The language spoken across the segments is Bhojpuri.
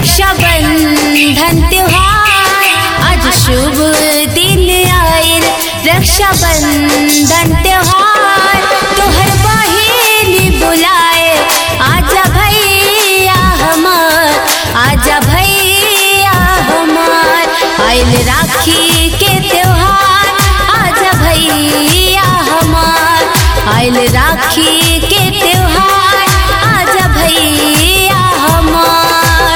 रक्षा बंधन त्योहार आज शुभ दिन आयल रक्षा बंधन त्योहार तोहर बहिन बुलाए आजा भैया हमार आजा भैया हमार आयल राखी के त्योहार आजा भैया हमार आयल राखी के त्योहार आजा भैया हमार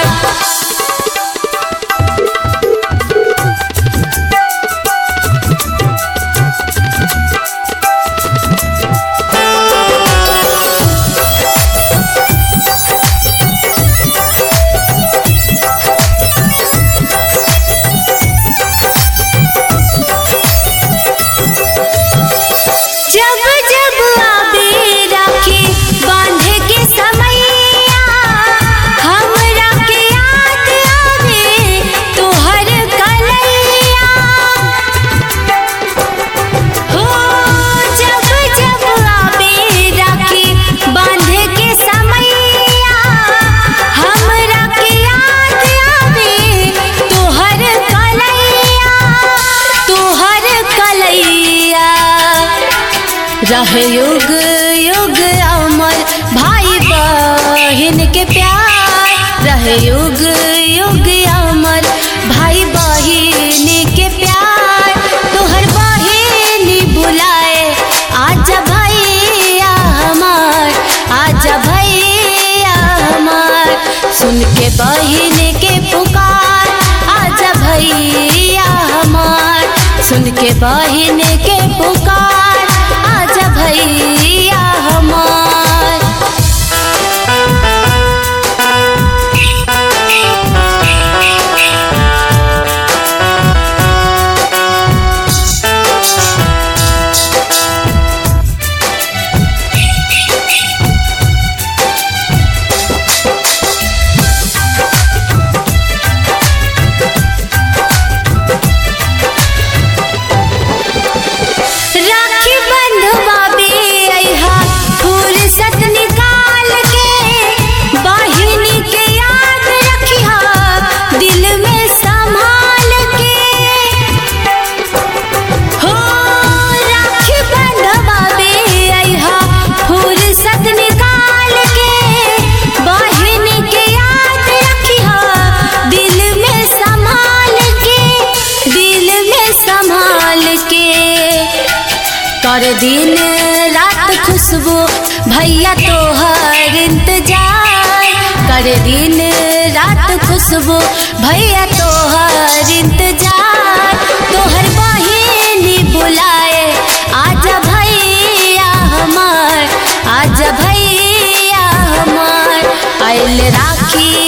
जब जब आबे राखी बांधे के समैया हमरा के याद आवे तोहर कलैया हो जब जब आबे राखी बांधे के समैया हमरा के याद आवे तोहर कलैया तोहर कलैया रह युग युग अमर भाई बहन के प्यार रह युग युग अमर भाई बहन के प्यार तोहर बहन बुलाए आजा भैया हमार आजा भैया हमार सुन के बहन के पुकार आजा भैया हमार सुन के बहन के पुकार आजा भैया हमार राखी बंधवाबे अइहा फुर्सत निकाल के बहिनी के याद रखिहा दिल में संभाल के हो राखी बंधवाबे अइहा फुर्सत निकाल के बहिनी के याद रखिहा दिल में संभाल के दिल में संभाल के कर दिन रात खुशबू भैया तोहर इंतजार कर दिन रात खुशबू भैया तोहर इंतजार तोहर बहिन बुलाए आजा भैया हमार आजा भैया हमार आयल राखी